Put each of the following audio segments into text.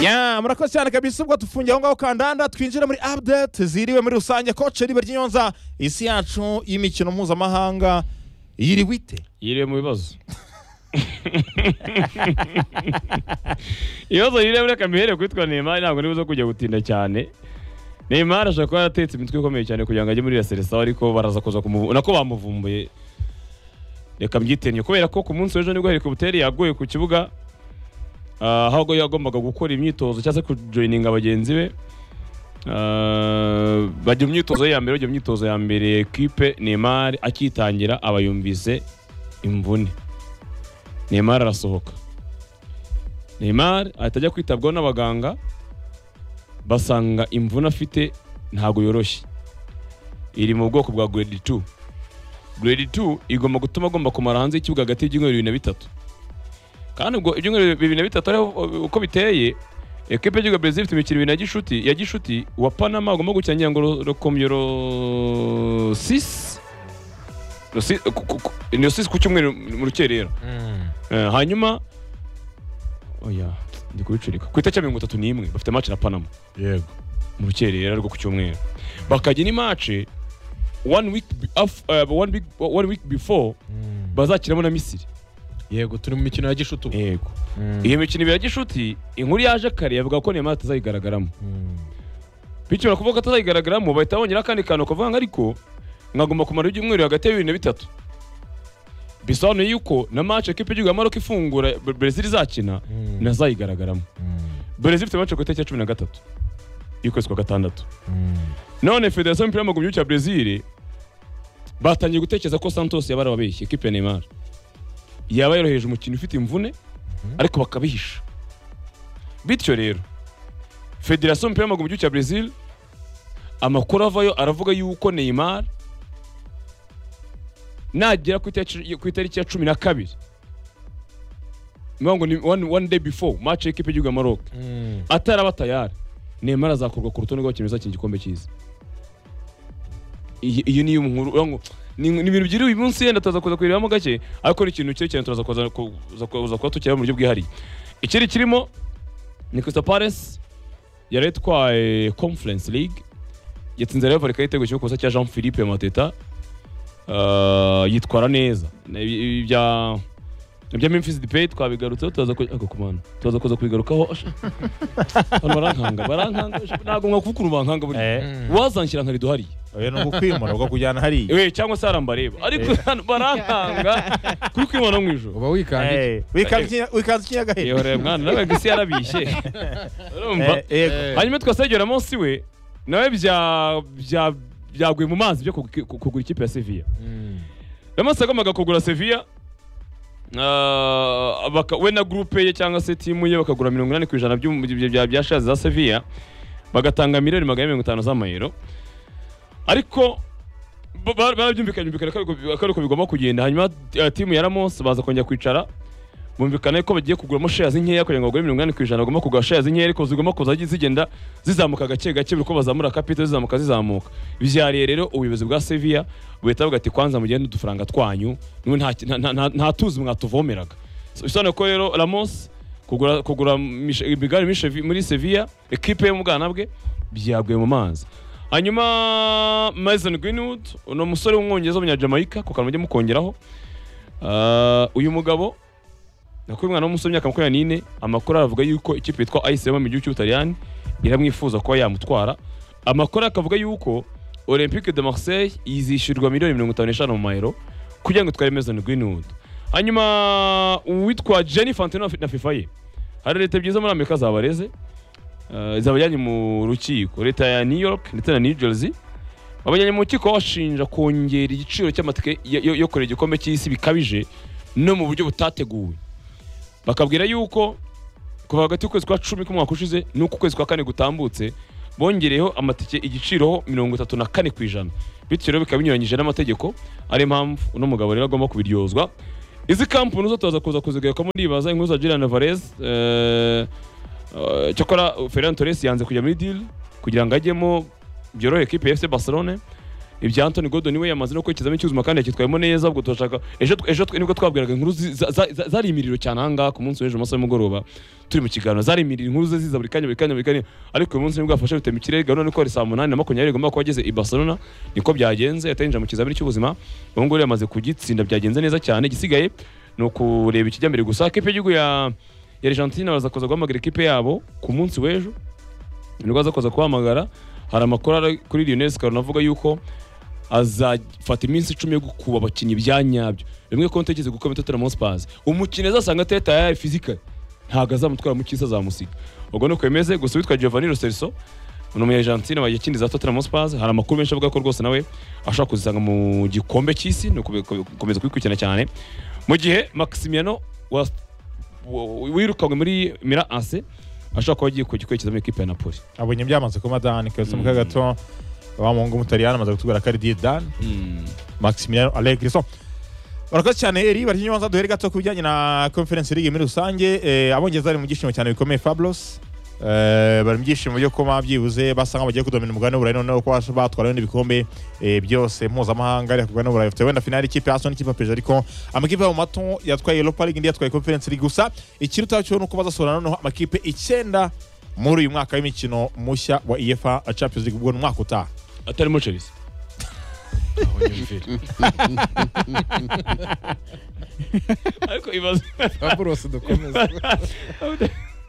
ya murakoze cyane kabisa ubwo dufungiye aho ngaho kandanda twinjira muri update ziriwe muri rusange koce ribe ry'inyonza isi yacu y'imikino mpuzamahanga yiriwe ite yiriwe mu bibazo ibibazo yiriwe reka mbihere kwitwa Neymar ntabwo nibuze kujya gutinda cyane Neymar ashobora kuba yaratetse imitwe ikomeye cyane kugira ngo ajye muri La Selecao ariko baraza kuza kumuvumbura nako bamuvumbuye reka mbyitenge kubera ko ku munsi w'ejo nibwo helicopter yaguye ku kibuga ah, aho yagombaga gukora imyitozo cyangwa se kujoyininga bagenzi be Ah, bajya mu myitozo ye ya mbere bajya mu myitozo ya mbere ekipe Neymar akitangira aba yumvise imvune Neymar arasohoka Neymar ahita ajya kwitabwaho n'abaganga basanga imvune afite ntabwo yoroshye iri mu bwoko bwa grade 2 grade 2 igomba gutuma agomba kumara hanze y'ikibuga hagati y'ibyumweru bibiri na bitatu kandi ubwo ibyumweru bibiri na bitatu ariho uko biteye ekipe y'igihugu ya Brazil ifite imikino ibiri na gishuti ya gishuti uwa Panama agomba gukina ngira ngo ro- rokomyo ro 6 ni 6 ku cyumweru mu rukerera Eh, hanyuma oya ndi kubicurika ku itariki ya mirongo itatu n'imwe bafite match na Panama yego mu rukerera rwo ku cyumweru bakajya ni match one week be- af- eh, one week one week before bazakinamo na Misiri yego turi mu mikino ya gishuti ubu yego Mm. iyo mikino ibiri ya gishuti inkuru yaje kare yavuga ko Neymar atazayigaragaramo bityo barakuvuga ko atazayigaragaramo bahita bongera akandi kantu kavuga ngo ariko mwagomba kumara ibyumweru hagati ya bibiri na bitatu bisobanuye yuko na match ekipe y'igihugu ya Maroc ifungura Bre- Brazil izakina ntazayigaragaramo Brazil ifite match ku itariki ya cumi na gatatu y'ukwezi kwa gatandatu none federasiyo y'umupira w'amaguru mu gihugu cya Brazil batangiye gutekereza ko Santos yaba arababeshye ekipe ya Neymar yaba yoroheje umukino ufite imvune ariko bakabihisha bityo rero federasiyo y'umupira w'amaguru mu gihugu cya Brazil amakuru avayo aravuga yuko Neymar nagera ku itariki- ku itariki ya cumi na kabiri ni ukuvuga ngo ni one, one day before match y'ekipe y'igihugu ya Maroc ataraba tayari Neymar azakurwa ku rutonde rw'abakinnyi bazakina igikombe cyiza iyi iyi niyo nkuru uvuga ngo ni ni ibintu byiriwe uyu munsi yenda turaza kuza kuyirebamo gake ariko ni ikintu cye cyane turaza kuza ku- kuza kuza kuba tukireba mu buryo bwihariye ikindi kirimo ni Crystal Palace yari itwaye Conference League yatsinze Real Vallecano igitego kimwe ku busa cya Jean Philippe Mateta Ah, yitwara neza Na- ibi- ibi bya ibya Memphis Depay twabigarutseho turaza ku- ako kumana turaza kuza kubigarukaho Hano barankanga barankanga ntabwo mwakuvukuru bankanga burya wazanshyira nkari duhari oya ni ugukwimura ubwo kujyana hariya we cyangwa se harambareba ariko hano barankanga kuri kwimana mu ijoro uba wikandiye Eh, wikanze ikinya- wikanze ikinyagahiri yewe mwana nawe gisi yarabishye urumva Eh, yego. Eh. hanyuma twasegera munsi we nawe bya bya byaguye mu mazi byo kugu- ku- kugura ikipe ya Sevilla Ramos yagombaga kugura Sevilla ah, baka- we na groupe ye cyangwa se timu ye bakagura mirongo inani ku ijana by'um- bya- bya- bya shares za Sevilla bagatanga miliyoni magana ane mirongo itanu z'amayero ariko ba- ba- barabyumvikanye byumvikana ko ariko- ko ariko bigomba kugenda hanyuma eh, timu ya Ramos baza kongera kwicara bumvikana ko bagiye kuguramo shares nkeya kugira ngo bagure mirongo inani ku ijana bagomba kugura shares nkeya ariko zigomba kuza zigenda zizamuka gake gake buri uko bazamura capital zizamuka zizamuka byariye rero ubuyobozi bwa Sevilla buhita buvuga ati kwanza mugende udufaranga twanyu niwe nta nta- nta- nta- nta tuzi mwatuvomeraga So, bisobanuye ko rero Ramos kugura kugura Mich- Miguel Miche muri Sevilla equipe yo mu bwana bwe byaguye mu mazi hanyuma Mason Greenwood uno musore w'umwongereza w'umunyajamaica ku kantu mujye mukongeraho Ah, uyu mugabo nakuri umwana w'umusore w'imyaka makumyabiri n'ine amakuru aravuga yuko ikipe yitwa ICM mu gihugu cy'Ubutaliyani iramwifuza kuba yamutwara amakuru akavuga yuko Olympique de Marseille izishyurwa miliyoni mirongo itanu n'eshanu mu mayero kugira ngo itware Mason Greenwood hanyuma uwitwa Jenny Fantino na FIFA ye hari leta byiza muri Amerika zabareze uh, zabajyanye mu rukiko leta ya New York ndetse na New Jersey babajyanye mu rukiko bashinja kongera igiciro cy'amatike yo, yo, yo kurera igikombe cy'isi bikabije no mu buryo butateguwe bakabwira yuko kuva hagati y'ukwezi kwa cumi k'umwaka ushize n'uko ukwezi kwa kane gutambutse bongereyeho amatike igiciroho mirongo itatu na kane ku ijana bityo rero bikaba binyuranyije n'amategeko ari impamvu uno mugabo rero agomba kubiryozwa izi kampuni zo turaza kuza kuzigaruka muri ibaza inkuru za Julian Alvarez eh, eh, cyokora Ferran Torres yanze kujya muri deal kugira ngo ajyemo byorohe ekipe ya FC Barcelona ibya Anthony Gordon we yamaze no kwekiza icyuzuma kandi yakitwayemo neza ubwo turashaka ejo ejo twe- nibwo twabwiraga inkuru zi- za- za- za- zari imiriro cyane ahangaha ku munsi w'ejo mu masaha y'umugoroba turi mu kiganiro zari imiriro inkuru ze ziza buri kanya buri kanya buri kanya ariko uyu munsi nibwo yafashe bitema ikirere gahunda nuko ari saa munani na makumyabiri igomba kuba ageze i Barcelona niko byagenze yatanyije mu kizamini cy'ubuzima ubu ngubu yamaze kugitsinda byagenze neza cyane igisigaye ni ukureba ikijya mbere gusa ikipe y'igihugu ya ya Argentine baraza kuza guhamagara ikipe yabo ku munsi w'ejo nibwo aza kuza kuhamagara hari amakuru ari kuri Lionel Scaloni avuga yuko azafata iminsi icumi yo gukuba abakinnyi bya nyabyo rimwe ko ntekereza gukomera Tottenham Hotspur umukinnyi azasanga ateta yayaye fizikali ntabwo azamutwara mu cyisi azamusiga ubwo ni uko bimeze gusa witwa Giovanni Lo Celso ni umu Argentine wagiye za Tottenham Hotspur hari amakuru menshi avuga ko rwose nawe ashobora kuzisanga mu gikombe cy'isi ni ukubi- gukomeza kubikurikirana cyane mu gihe Maximiano wa wa- wirukanywe muri Mira AC ashobora kuba agiye kugikurikiza muri ekipe ya Napoli abonye byamaze kuba dani keretse mu Mm. gato wa muhungu w'umutaliyani amaze kutubwira ko ari diye dani Maximiliano Allegri so barakoze cyane eri bari nyuma duhere gato ku bijyanye na conference league muri rusange eh, abongereza bari mu byishimo cyane bikomeye Fablos eh, bari mu byishimo byo kuba byibuze basa nk'aho bagiye kudomina umugabane w'uburayi noneho ko bas- batwara bino bikombe eh, byose mpuzamahanga ariko kugana uburayi bafite wenda finali ikipe ya Arsenal n'ikipe ya PSG ariko amakipe mu mato yatwaye Europa League indi yatwaye Conference League gusa ikiruta cyo nuko bazasohora noneho amakipe icyenda muri uyu mwaka w'imikino mushya wa UEFA Champions League ubwo ni umwaka utaha atarimo Chelsea aho nyumvira ariko ibaze fabulosi dukomeze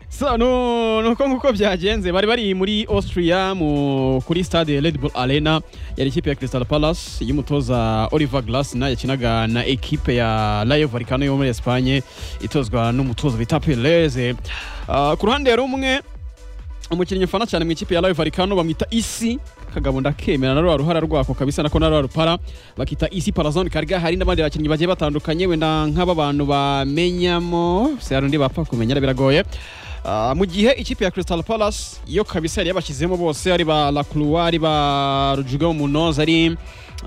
So, no, nuko nguko byagenze bari bari muri Austria mu kuri stade Red Bull Arena yari ikipe ya Crystal Palace y'umutoza Oliver Glasner yakinaga na ekipe ya Rayo Vallecano yo muri Espagne itozwa n'umutoza bita Perez. Uh, ku ruhande rumwe umukinnyi mfana cyane mu ikipe ya Rayo Vallecano bamwita Isi kagabo ndakemera na rwa ruhara rwako kabisa nako na rwa rupara bakita Isi Parazone karga hari n'abandi bakinnyi bagiye batandukanye wenda nk'aba bantu bamenyamo si hari undi bapfa kumenya biragoye Ah, mu gihe ikipe ya Crystal Palace yo kabisa yari yabashyizemo bose ari ba Lacroix ari ba Rodrigo Munoz ari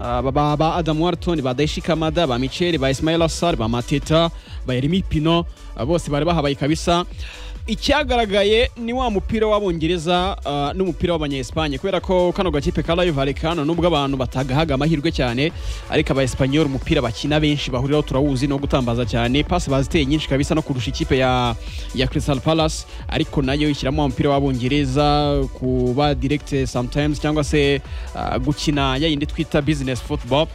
ah, ba- ba ba Adam Wharton ba Daishi Kamada ba Michel ba Ismail Assar ba Mateta ba Yeremi Pino ah, bose bari bahabaye kabisa icyagaragaye ni wa mupira w'abongereza ah, n'umupira w'abanyesipanye kubera ko kano gakipe ka Rayo Vallecano nubwo abantu batagahaga amahirwe cyane ariko abaespanyol umupira bakina benshi bahuriraho turawuzi no gutambaza cyane pasi baziteye nyinshi kabisa no kurusha ikipe ya ya Crystal Palace ariko nayo ishyiramo wa mupira w'abongereza kuba direct sometimes cyangwa se ah, gukina ya yindi twita business football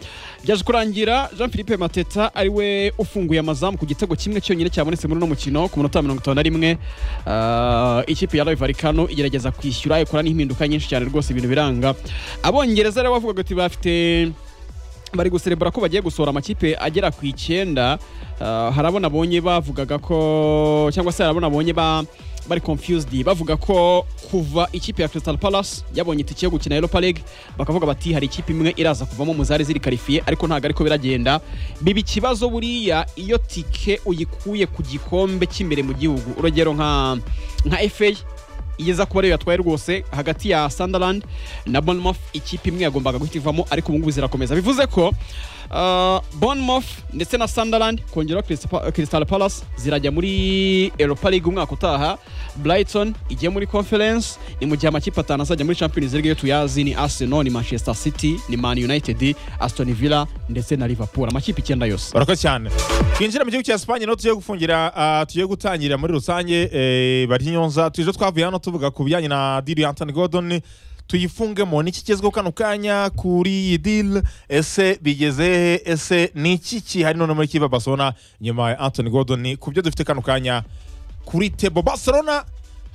byaje kurangira jean philippe mateta ariwe ufunguye amazamu ku gitego kimwe cyonyine cyabonetse muri uno mukino ku munota wa mirongo itanu na rimwe Ah, ikipe ya Rayo Vallecano igerageza kwishyura ikora n'impinduka nyinshi cyane rwose ibintu biranga abongereza rero bavugaga ati bafite bari guserebura ko bagiye gusohora amakipe agera ku icyenda Ah, hari abo nabonye bavugaga ko cyangwa se hari abo nabonye ba bari confused bavuga ko kuva ikipe ya Crystal Palace yabonye itike yo gukina Europa League bakavuga bati hari ikipe imwe iraza kuvamo mu zari ziri karifiye ariko ntabwo ariko biragenda biba ikibazo buriya iyo tike uyikuye ku gikombe cy'imbere mu gihugu urugero nka nka FA igeza kuba ariyo yatwaye rwose hagati ya Sunderland na Bournemouth ikipe imwe yagombaga guhita ivamo ariko ubu ngubu zirakomeza bivuze ko uh, Bournemouth ndetse na Sunderland kongeraho Crystal- Crystal Palace zirajya muri Europa League umwaka utaha Brighton igiye muri Conference ni mu gihe amakipe atanu azajya muri Champions League yo tuyazi ni Arsenal ni Manchester City ni Man United Aston Villa ndetse na Liverpool amakipe icyenda yose barakoze cyane twinjira mu gihugu cya Espagne no tugiye gufungira ah, tugiye gutangira muri rusange eh, bari nyonza tuje twavuye hano tuvuga ku bijyanye na deal ya Anthony Gordon tuyifungemo niki kigezweho kano kanya kuri iyi deal ese bigeze he? ese ni iki kihari none muri kipe ya Barcelona nyuma ya Anthony Gordon ku byo dufite kano kanya kuri tebo Barcelona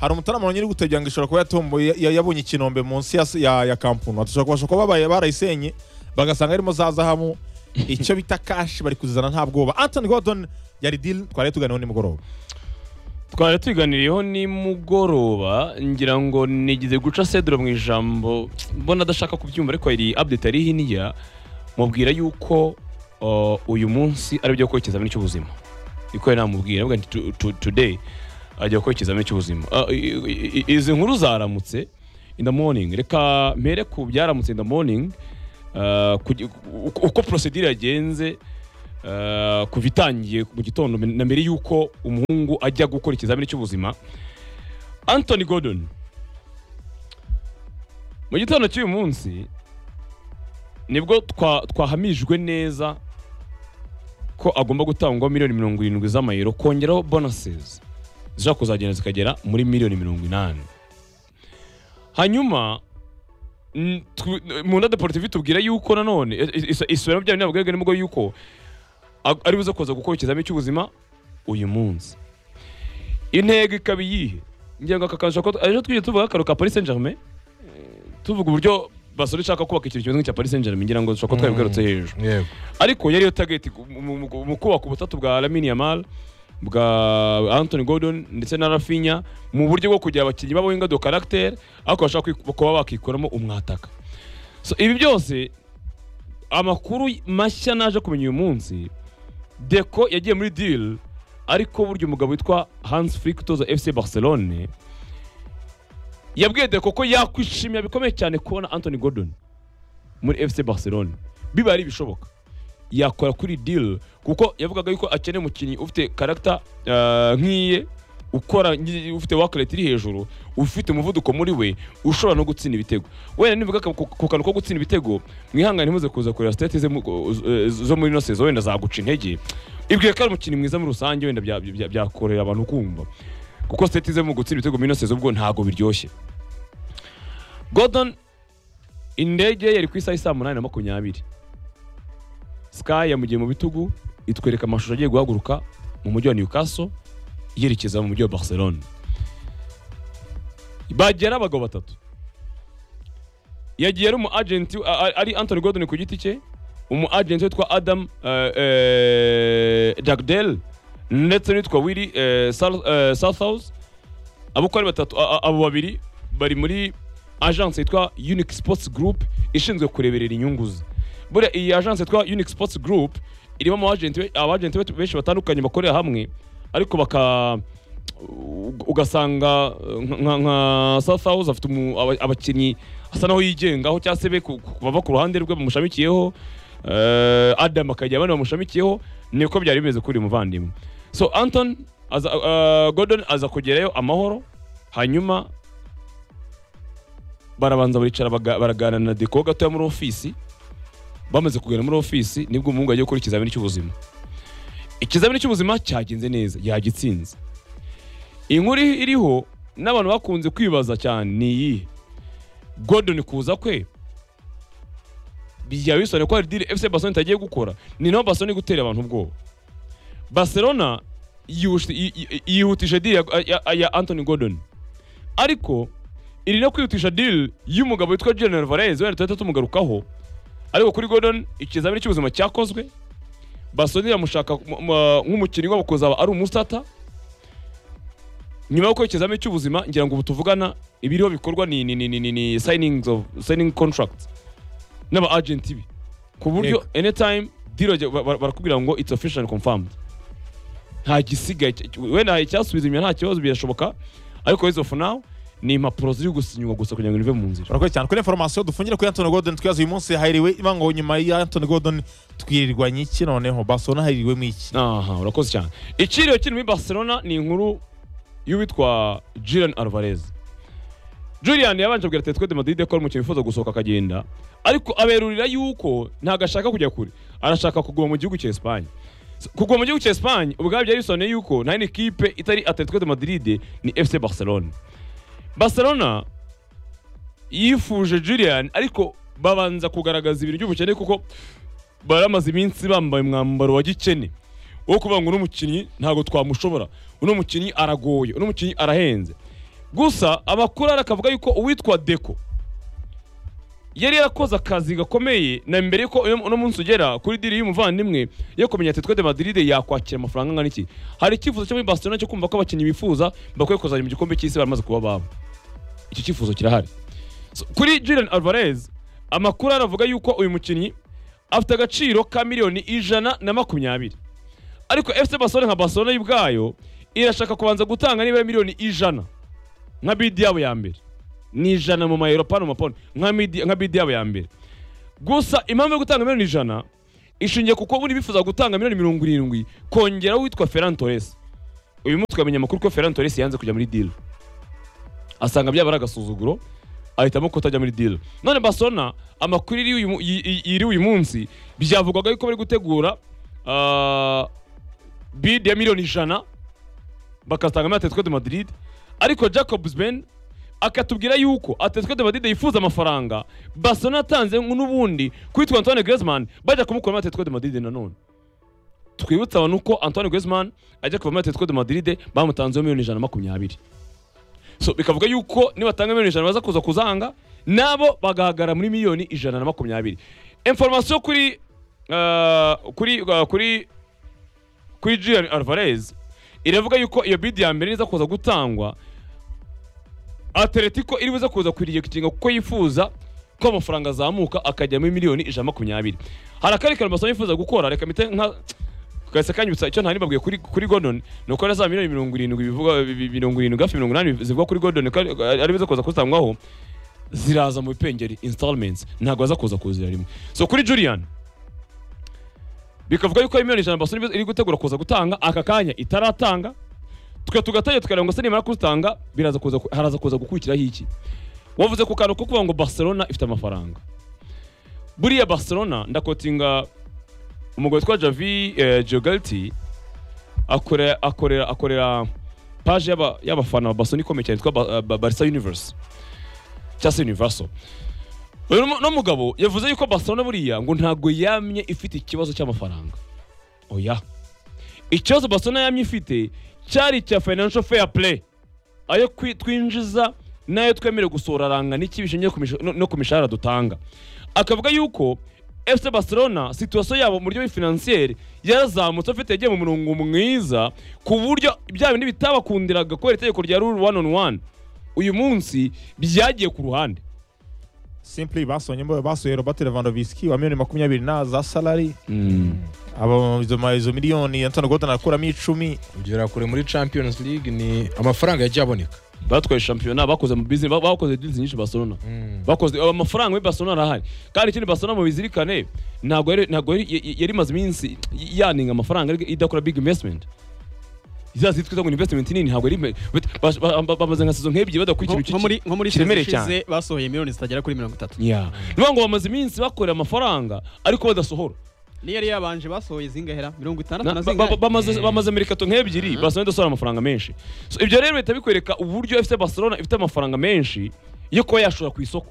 hari umutarama nyiri gutegura ngo ishobora kuba yatomboye ya- yabonye ikinombe munsi ya, ya, ya kampunu bashobora kuba babaye barayisenye bagasanga harimo za zahabu icyo bita kashi bari kuzizana nta bwoba Anthony Gordon yari deal twari tuganiho nimugoroba twari tuganiriyeho nimugoroba ngira ngo nigize guca Cedro mu ijambo mbona adashaka kubyumva ariko iri update ari hirya mubwira yuko uh, uyu munsi ari byo kwerekeza muri cy'ubuzima niko yari namubwira avuga ati "To- to- today ajya kwerekeza muri cy'ubuzima Uh, i- i- i- izi nkuru zaramutse in the morning reka mpere ku byaramutse in the morning uh, kugi- uko- uko procedure yagenze Uh, kuva itangiye mu gitondo na mbere y'uko umuhungu ajya gukora ikizamini cy'ubuzima anthony gordon mu gitondo cy'uyu munsi nibwo twa- twahamijwe neza ko agomba gutangwa miliyoni mirongo irindwi z'amayero kongeraho bonuses zishobora kuzagenda zikagera muri miliyoni mirongo inani hanyuma mm, tw- mu nda deportivi tubwira yuko nanone is- is- isubiramo byanyu ntabwo ni nibwo yuko a- ari buze kuza gukora ikizamini cy'ubuzima uyu munsi intego ikaba iyihe ngira ngo aka kazi ushobora kuba- ejo twigeze tuvuga akaru ka paris saint germain tuvuga uburyo basore ishaka kubaka ikintu kimeze nk'icya paris saint germain ngira ngo dushobora kuba twabigarutse hejuru yego ariko yariyo target ku- mu- mu mu kubaka ubutatu bwa Lamine Yamal bwa Anthony Gordon ndetse na Rafinha mu buryo bwo kugira abakinnyi babo ingado caractère ariko bashaka kwi- kuba bakikuramo umwataka so ibi byose amakuru mashya naje kumenya uyu munsi Deco yagiye muri deal ariko burya umugabo witwa Hans Flick utoza FC Barcelone yabwiye Deco ko yakwishimira bikomeye cyane kubona Anthony Gordon muri FC Barcelone biba ari ibishoboka yakora kuri deal kuko yavugaga yuko akeneye umukinnyi ufite karagita nk'iye ukora nyi- ufite wakareti iri hejuru ufite umuvuduko muri we ushobora no gutsinda ibitego wenda nivuga ka- ku ku kantu ko gutsinda ibitego mwihangane ntimuze kuza kureba sitati ze mu- eh, zo muri ino sezo wenda zaguca intege ibwiye ko ari umukinnyi mwiza muri rusange wenda bya- bya- byakorera abantu kumva kuko sitati ze mu gutsinda ibitego muri ino sezo ubwo ntabwo biryoshye Gordon indege yari ku isaha y'i saa munani na makumyabiri Sky yamugiye mu bitugu itwereka amashusho agiye guhaguruka mu mujyi wa Newcastle yerekeza mu mujyi wa Barcelona bagera abagabo batatu yagiye ari umu agenti a- a- ari Anthony Gordon ku giti cye umu agenti witwa Adam eh, eh, Dagdale ndetse n'uwitwa Willy eh, Sal- eh, Southhouse abo uko ari batatu a- a- abo babiri bari muri agence yitwa Unique Sports Group ishinzwe kureberera inyungu ze buriya iyi agence yitwa Unique Sports Group irimo abagenti be- abagenti be- benshi batandukanye bakorera hamwe ariko baka u- ugasanga uh, nka- nka- nka South House afite umu- aba- abakinnyi asa naho yigengaho cyangwa se be ku- ku- bava ku ruhande rwe bamushamikiyeho eh, Adam akagira abandi bamushamikiyeho niko byari bimeze kuri uyu muvandimwe so Anton aza, uh, Gordon aza kugerayo amahoro hanyuma barabanza baricara baga- baraganira na Deco gatoya muri ofisi bamaze kugana muri ofisi nibwo umuhungu yagiye gukora ikizamini cy'ubuzima ikizamini cy'ubuzima cyagenze neza yagitsinze inkuru iriho n'abantu bakunze kwibaza cyane ni iyihe Gordon kuza kwe byaba bisobanuye ko hari deal FC Barcelona itagiye gukora ni naho Barcelona iri gutera abantu ubwoba Barcelona yihushi- yi- yi- yihutije deal ya- ya- ya Anthony Gordon ariko iri no kwihutisha deal y'umugabo witwa Julian Alvarez wenda tuhita tumugarukaho ariko kuri Gordon ikizamini cy'ubuzima cyakozwe Barcelona iramushaka mu- mu- nk'umukinnyi wabo kuzaba ari umusata nyuma yo gukora ikizamini cy'ubuzima ngira ngo ubu tuvugana ibiriho bikorwa ni ni ni ni, ni, ni signings of signing contracts n'aba agent bi ku buryo anytime deal bajya- ba- ba- barakubwira ngo it's official and confirmed nta gisigaye cy- wenda hari icyasubiza inyuma nta kibazo birashoboka ariko as of now ni impapuro ziri gusinywa gusa kugira ngo rive mu nzira murakoze cyane kuri inforomasiyo dufungira kuri Anthony Gordon twibaza uyu munsi hahiriwe ibango nyuma ya Anthony Gordon twirirwanye iki noneho Barcelona hahiriwemo iki aha urakoze cyane ikiriyo kiri muri barcelona ni inkuru y'uwitwa Julian Alvarez Julian yabanje kubwira Atletico de Madrid ko ari umukinnyi wifuza gusohoka akagenda ariko aberurira yuko ntabwo ashaka kujya kure arashaka kuguma mu gihugu cya Espagne So, kuguma mu gihugu cya Espagne ubwabyo byari bisobanuye yuko nta yindi kipe itari Atletico de Madrid ni FC Barcelona Barcelona yifuje Julian ariko babanza kugaragaza ibintu by'ubukene kuko baramaze iminsi bambaye umwambaro wa gikene wo kuvuga ngo uno mukinnyi ntabwo twamushobora uno mukinnyi aragoye uno mukinnyi arahenze gusa amakuru ari akavuga yuko uwitwa Deco yari yarakoze akazi gakomeye na mbere yuko uyu- uno munsi ugera kuri diri y'umuvandimwe yo kumenya Atletico de Madrid yakwakira amafaranga angana iki hari icyifuzo cyo muri Barcelona cyo kumva ko abakinnyi bifuza bakwiye kuzajya mu gikombe cy'isi baramaze kuba babo icyo cyifuzo kirahari So, kuri Julian Alvarez amakuru aravuga yuko uyu mukinnyi afite agaciro ka miliyoni ijana na makumyabiri ariko FC Barcelona nka Barcelona y'ubwayo irashaka kubanza gutanga nibura miliyoni ijana nka bid yabo ya mbere ni ijana mu mayero pano mapano nka midi- nka bid yabo ya mbere gusa impamvu yo gutanga miliyoni ijana ishingiye ku kuba buri bifuza gutanga miliyoni mirongo irindwi kongeraho uwitwa Ferran Torres uyu munsi twamenya amakuru ko Ferran Torres yanze kujya muri deal asanga byaba ari agasuzuguro ahitamo kutajya muri dilo none barcelona amakuru yiri uyu mu- yi- yi- yiri uyu munsi byavugwaga yuko bari gutegura ah, bid ya miliyoni ijana bakazatanga muri atletico de madrid ariko jacobs ben akatubwira yuko atletico de madrid yifuza amafaranga barcelona yatanze n'ubundi kwitwa antoine griezmann bajya kumukura muri atletico de madrid nanone twibutse abantu uko antoine griezmann ajya kuva muri atletico de madrid bamutanzeho miliyoni ijana na makumyabiri so bikavuga yuko nibatanga miliyoni ijana baza kuza kuzanga nabo bagahagarara muri miliyoni ijana na makumyabiri information kuri ah, kuri ah, kuri kuri Julian Alvarez iravuga yuko iyo bid ya mbere iza kuza gutangwa Atletico iri buze kuza kwiriye gukinga kuko yifuza ko amafaranga azamuka akajya muri miliyoni ijana na makumyabiri hari akandi kantu Barcelona yifuza gukora reka mpite nka kahise kanyibutsa icyo ntari mbabwiye kuri kuri Gordon ni uko na za miliyoni mirongo irindwi bivugwa bi- mirongo irindwi hafi mirongo inani zivuga kuri Gordon ko ari- ari biza kuza kuzitangwaho ziraza mu bipengeri installments ntabwo aza kuza kuzira rimwe so kuri Julian bikavuga yuko miliyoni ijana Barcelona iri gutegura kuza gutanga aka kanya itaratanga twe tugatangira tukareba ngo se nimara kuzitanga biraza kuza haraza kuza gukurikiraho iki wavuze ku kantu ko kuvuga ngo Barcelona ifite amafaranga buriya Barcelona ndakotinga umugabo witwa Javi eh, Jogalti akore- akorera akorera paje y'aba- y'abafana ba Barcelona ikomeye cyane yitwa Ba- Ba- Barca Universe cyangwa se Universo uyu mu- uno mugabo yavuze yuko Barcelona buriya ngo ntabwo yamye ifite ikibazo cy'amafaranga oya ikibazo Barcelona yamye ifite cyari icya financial fair play ayo kwi- twinjiza n'ayo twemerewe gusohora aranga n'iki bishingiye ku misha- no- no ku mishahara dutanga akavuga yuko FC Barcelona situation yabo mu buryo bw'ifinansiyeri yarazamutse afite yagiye mu murongo mwiza ku buryo bya bindi bitabakundiraga kubera itegeko rya rule one on one uyu munsi byagiye ku ruhande simply basonye mbo basuye robert lewandowski wa miliyoni makumyabiri na za salari mm. aba izo ma- izo miliyoni antoine godon akuramo icumi kugera kure muri champions league ni amafaranga yagiye aboneka batwaye shampiyona bakoze mu business ba- bakoze deals nyinshi Barcelona bakoze ayo mafaranga muri Barcelona arahari kandi ikindi Barcelona mubizirikane ntabwo yari- ntabwo yari- y- y- yari imaze iminsi y- yaninga amafaranga ariko idakora big investment za zitwa ngo ni investment nini ntabwo yari but- ba- ba- ba- bamaze nka season nk'ebyiri badakora ikintu nko muri cy'iki- nko muri kiremereye season ishize basohoye miliyoni zitagera kuri mirongo itatu Yeah. Ni ukuvuga ngo bamaze iminsi bakorera amafaranga ariko badasohora niyo yari yabanje basohoye zingahera mirongo itandatu Na- na ba- ba- zingahe bamaze bamaze merikato nk'ebyiri Barcelona idasohora amafaranga menshi so ibyo rero bihita bikwereka uburyo FC Barcelona ifite amafaranga menshi yo kuba yashora ku isoko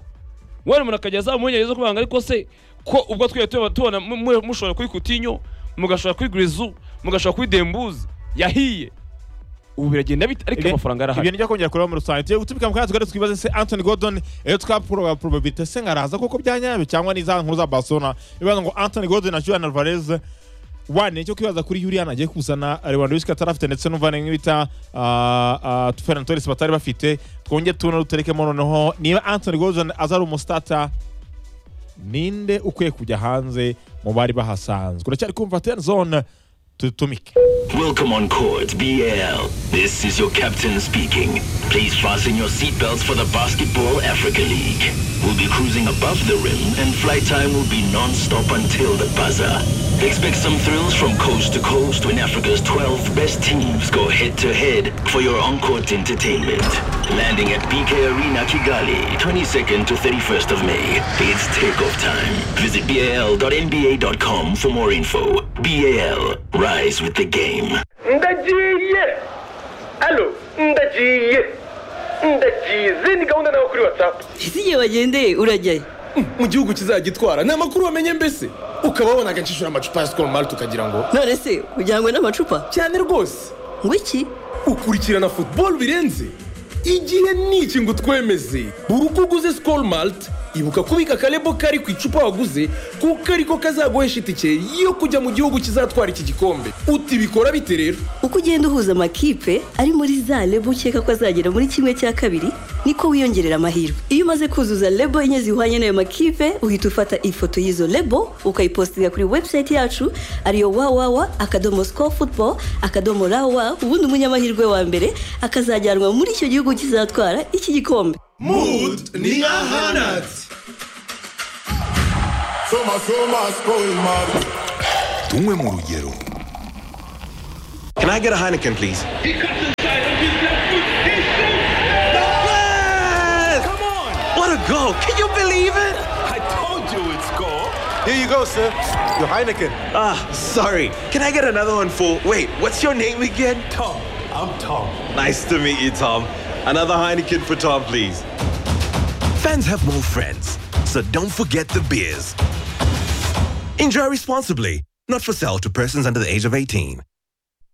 wenda umuntu akajya azamura zo kubanga ariko se ko ubwo twari tuba tubona mu- mu- mushobora kuri Coutinho mugashobora kuri Griezmann mugashobora kuri Dembuze yahiye ubu biragenda bite ariko Ibi- amafaranga arahari ibintu bijya kongera kureba muri rusange tugiye gutumika mu kanya tugare twibaze se anthony gordon iyo twapfura probabilite se ngaraza kuko byanyabyo cyangwa ni za nkuru za barcelona ibibaza ngo anthony gordon na julian alvarez wane cyo kwibaza kuri yurian agiye kuzana lewandowski atari afite ndetse n'umuvane nk'ibita ferran torres batari bafite twongere tubona ruterekemo noneho niba anthony gordon aza ari umusitata ninde ukwiye kujya hanze mu bari bahasanzwe uracyari kumva ten zone tutumike Welcome on court, BL. This is your captain speaking. Please fasten your seatbelts for the Basketball Africa League. We'll be cruising above the rim and flight time will be non-stop until the buzzer. Expect some thrills from coast to coast when Africa's 12 best teams go head-to-head for your on-court entertainment. Landing at BK Arena Kigali, 22nd to 31st of May. It's takeoff time. Visit bal.nba.com for more info. BAL, rise with the game. ndagiye alo ndagiye ndagize ni gahunda nawe kuri watsapu isiye bagendeye urajyayo mu gihugu kizagitwara ni amakuru wamenye mbese ukaba wabonaga nshishura amacupa ya sikoro mari tukagira ngo none se ujyanywe n'amacupa cyane rwose ngo iki ukurikirana football birenze igihe ni iki ngo utwemeze buri uko uguze sikoro malite ibuka kubika akarebo kari ku icupa waguze kuko ariko kazaguhesha itike yo kujya mu gihugu kizatwara iki gikombe uti bikora bite rero uko ugenda uhuza amakipe ari muri za lebo ukeka ko azagera muri kimwe cya kabiri niko wiyongerera amahirwe iyo umaze kuzuza lebo enye zihwanye n'ayo makipe uhita ufata ifoto y'izo lebo ukayipostinga kuri website yacu ariyo wawawa akadomo score football akadomo rawa ubundi umunyamahirwe wa mbere akazajyanwa muri icyo gihugu kizatwara iki gikombe mudu ni nka hanatsi Tunywe mu rugero Can I get a Heineken, please? Yes! What a goal. Can you believe it? I told you it's goal. Here you go, sir. Your Heineken. Ah, sorry. Can I get another one for. Wait, what's your name again? Tom, I'm Tom. Nice to meet you, Tom. Another Heineken for Tom, please. Fans have more friends, so don't forget the beers. Enjoy responsibly. Not for sale to persons under the age of 18.